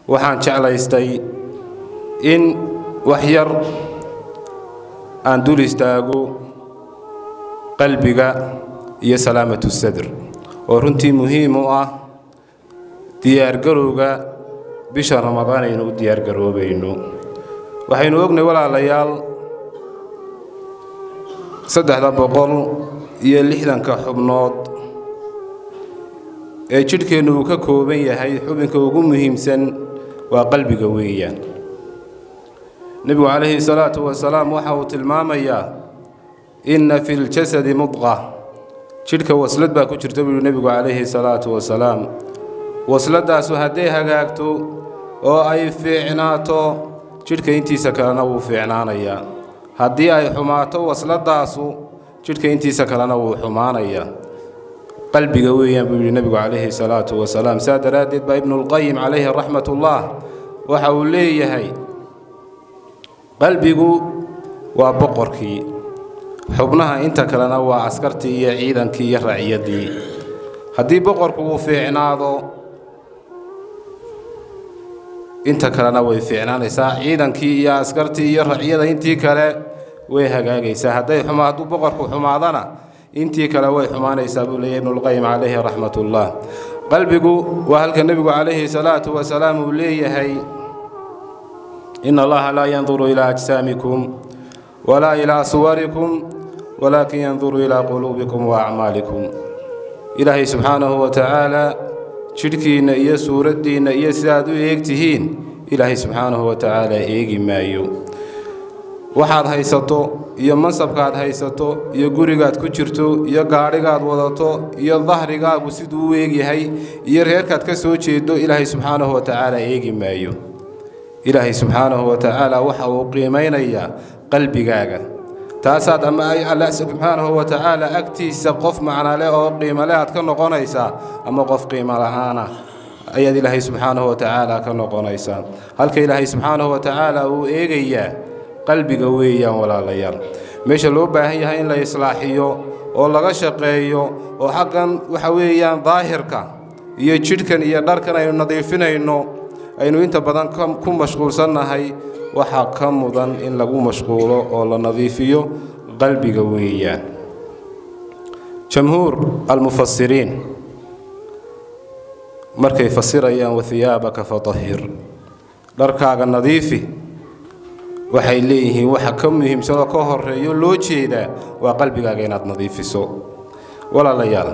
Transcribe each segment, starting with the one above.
waxaan jeclaystay in wax yar aan dul istaago qalbiga iyo salaamatu sadr oo runtii muhiim u ah diyaargarowga bisha ramadaan aynu u diyaargaroobayno waxaynu ognay walaalayaal saddexda boqol iyo lixdanka xubnood ee jidhkeennu uu ka kooban yahay xubinka ugu muhiimsan waa qalbiga weeyaan nebigu calayhi salaatu wasalaam waxa uu tilmaamayaa inna fi ljasadi mudqa jidhka waslad baa ku jirta buu yihi nebigu calayhi salaatu wasalaam wasladaasu hadday hagaagto oo ay fiicnaato jidhka intiisa kalena wuu fiicnaanayaa haddii ay xumaato wasladaasu jidhka intiisa kalena wuu xumaanayaa qalbiga weeyaan buu yidhi nebigu calayhi salaatu wasalaam saa daraaddeed baa ibnulqayim calayhi raxmatullah waxa uu leeyahay qalbigu waa boqorkii xubnaha inta kalena waa askartii iyo ciidankii iyo raciyaddii haddii boqorku uu fiicnaado inta kalena way fiicnaanaysaa ciidankii iyo askartii iyo raciyada intii kale way hagaagaysaa hadday xuma hadduu boqorku xumaadana intii kale way xumaanaysaa buu leeyahy ibnulqayim calayhi raxmatullah qalbigu waa halka nebigu calayhi salaatu wasalaam uu leeyahay in allaha laa yanduru ilaa ajsaamikum walaa ilaa suwarikum walaakin yanduru ilaa quluubikum wa acmaalikum ilaahay subxaanahu wa tacaala jidhkiinna iyo suuraddiinna iyo sidaad u eegtihiin ilaahay subxaanahu wa tacaala eegi maayo waxaad haysato iyo mansabkaad haysato iyo gurigaad ku jirto iyo gaadhigaad wadato iyo dahrigaagu siduu u eegyahay iyo reerkaad ka soo jeedo ilaahay subxaanahu wa tacaala eegi maayo ilaahay subxaanahu wa tacaala waxa uu qiimaynayaa qalbigaaga taasaad ama ay alla subxaanahu wa tacaala agtiisa qof macnale oo qiimale aad ka noqonaysaa ama qof qiimo la'aana ayaad ilaahay subxaanahu wa tacaala ka noqonaysaa halka ilaahay subxaanahu wa tacaala uu eegayaa qalbiga weeyaan walaalayaal meesha loo baahan yahay in la islaaxiyo oo laga shaqeeyo oo xaggan waxa weeyaan daahirka iyo jidhkan iyo dharkan aynu nadiifinayno aynu inta badan ku mashquulsannahay waxaa ka mudan in lagu mashquulo oo la nadiifiyo qalbiga weeyaan jamhuur almufasiriin markay fasirayaan wahiyaabaka fatahhir dharkaaga nadiifi waxay leeyihiin waxa ka muhiimsan oo ka horeeyo loo jeedaa waa qalbigaaga inaad nadiifiso walaalayaal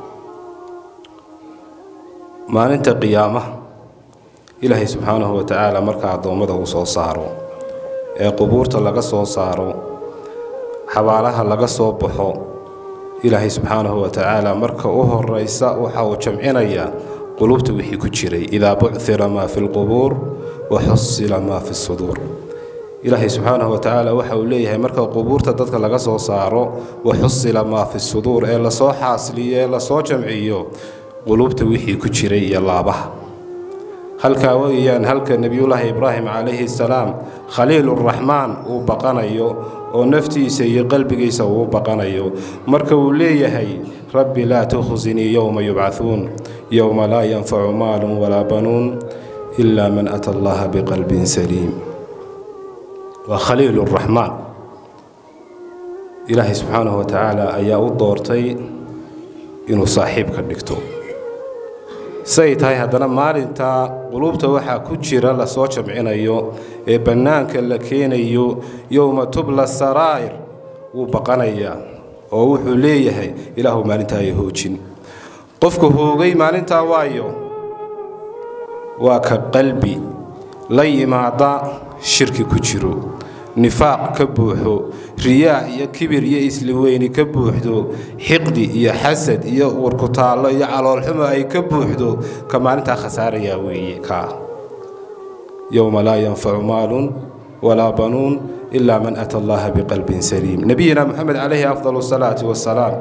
maalinta qiyaamaha ilaahay subxaanahu wa tacaala marka addoommada uu soo saaro ee qubuurta laga soo saaro xabaalaha laga soo baxo ilaahay subxaanahu wa tacaala marka u horaysa waxa uu jamcinayaa qulubta wixii ku jiray idaa bucira maa fi lqubuur wa xusila maa fi suduur ilaahay subxaanahu wa tacaala waxa uu leeyahay marka qubuurta dadka laga soo saaro wa xusila maa fi suduur ee lasoo xaasiliyo ee lasoo jamciyo qulubta wixii ku jiray iyo laabaha halkaa weeyaan halka nebiyullaahi ibraahim calayhi salaam khaliiluraxmaan uu baqanayo oo naftiisa iyo qalbigiisa uu baqanayo marka uu leeyahay rabbi laa tukhsinii yowma yubcahuun yowma laa yanfacu maalun walaa banuun ilaa man ata allaha biqalbin saliim waa khaliiluraxmaan ilaahay subxaanahu wa tacaala ayaa u doortay inuu saaxiib ka dhigto say tahay haddana maalintaa quluubta waxaa ku jira lasoo jamcinayo ee bannaanka la keenayo yowma tubla saraa'ir wuu baqanayaa oo wuxuu leeyahay ilaahu maalintaa ay hoojin qofka hoogay maalintaa waayo waa ka qalbi la yimaada shirki ku jiro nifaaq ka buuxo riyaa iyo kibir iyo isliweyni ka buuxdo xiqdi iyo xasad iyo warkutaallo iyo caloolxumo ay ka buuxdo ka maalintaa khasaarayaa weeye kaa yowma laa yanfacu maalun walaa banuun ilaa man ata allaha biqalbin saliim nebiyina moxamed calayhi afdal asalaati wasalaam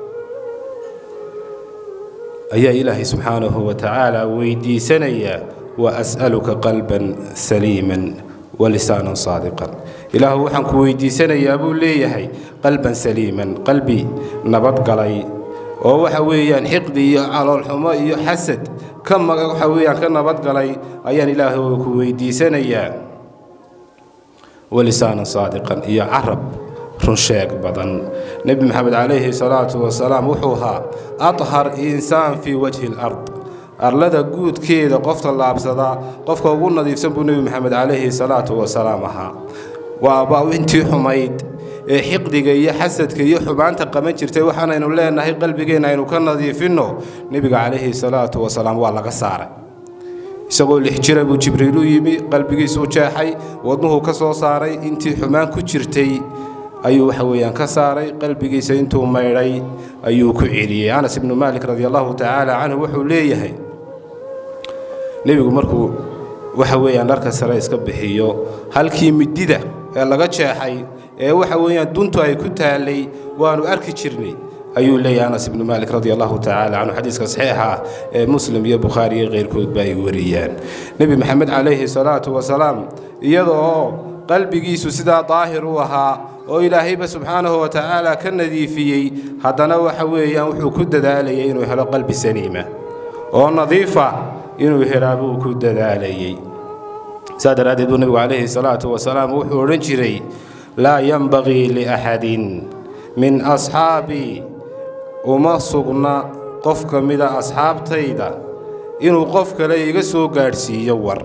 ayaa ilaahay subxaanahu wa tacaala weydiisanayaa wa as'aluka qalban saliiman walisaanan saadiqan ilaahu waxaan ku weydiisanayaa buu leeyahay qalban saliiman qalbi nabadgalay oo waxa weeyaan xiqdi iyo caloolxumo iyo xasad ka waxa weeyaan ka nabadgalay ayaan ilaahay ku weydiisanayaa walisaanan saadiqan iyo carab runsheeg badan nebi maxamed calayhi salaatu wasalaam wuxuu ahaa athar insaan fii wajhi lard arlada guudkeeda qofta laabsada qofka ugu nadiifsan buu nebi maxamed calayhi salaatu wasalaam ahaa waaba intii xumayd ee xiqdiga iyo xasadka iyo xumaanta qaban jirtay waxaanaynu leenahay qalbigeenna aynu ka nadiifinno nebiga calayhi salaatu wasalaam waa laga saaray isagoo lix jira buu jibriil u yimi qalbigiisuu jeexay wadnuhuu ka soo saaray intii xumaan ku jirtay ayuu waxa weeyaan ka saaray qalbigiisa intuu maydhay ayuu ku celiyey anas ibnu maalik radi allahu tacaala canhu wuxuu leeyahay nebigu markuu waxa weeyaan dharka sare iska bixiyo halkii midida ee laga jeexay ee waxa weeyaan duntu ay ku taallay waanu arki jirnay ayuu leeyahay anas ibnu maalik radi allahu tacaala canhu xadiiska saxiixa ah ee muslim iyo bukhaari iyo keyrkoodba ay wariyaan nebi maxamed calayhi salaatu wasalaam iyada oo qalbigiisu sidaa daahir u ahaa oo ilaahayba subxaanahu wa tacaala ka nadiifiyey haddana waxa weeyaan wuxuu ku dadaalayay inuu helo qalbi saliima oo nadiifa inuu helaa buu ku dadaalayey saa daraaddeed buu nebigu calayhi salaatu wasalaam wuxuu odhan jiray laa yenbagii liaxadin min asxaabii uma sugna qof ka mida asxaabtayda inuu qof kale iga soo gaadhsiiyo war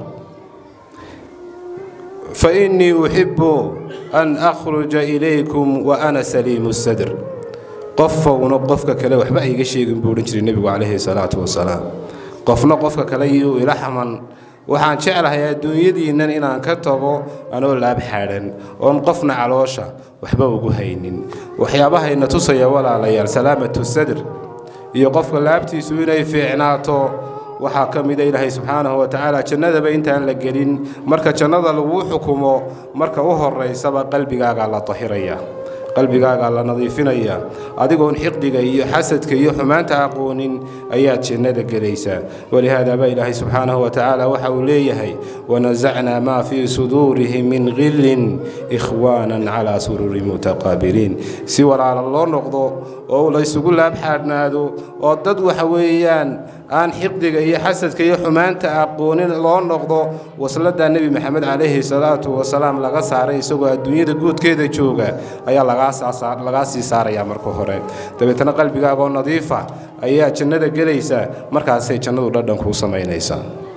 fa innii uxibbu an akhruja ilaykum wa ana saliimu sadr qofowna qofka kale waxba iga sheegin buu odhan jiray nebigu calayhi salaatu wasalaam qofna qofka kale iyuu ila xaman waxaan jeclahay adduunyadiinnan inaan ka tago anoo laab xaadhan oon qofna caloosha waxba ugu haynin waxyaabahayna tusaya walaalayaal salaamatu sadr iyo qofka laabtiisu inay fiicnaato waxaa ka mida ilaahay subxaanahu wa tacaala jannadaba intaan la gelin marka jannada laguu xukumo marka u horaysaba qalbigaagaa la tahiraya qalbigaagaa la nadiifinaya adigoon xiqdiga iyo xasadka iyo xumaanta aqoonin ayaad jannada gelaysaa walihaada baa ilaahay subxaanahu wa tacaala waxa uu leeyahay wanasacnaa maa fii suduurihim min qillin ikhwaanan calaa suruuri mutaqaabiliin si walaala loo noqdo oo laysugu laabxaadhnaado oo dad waxa weeyaan aan xiqdiga iyo xasadka iyo xumaanta aqoonin loo noqdo wasladaa nebi maxamed calayhi salaatu wasalaam laga saaray isagoo adduunyada guudkeeda jooga ayaa lagaa sii saarayaa marka hore dabeetana qalbigaagoo nadiifa ayaa jannada gelaysaa markaasay jannadu dhadhan kuu samaynaysaa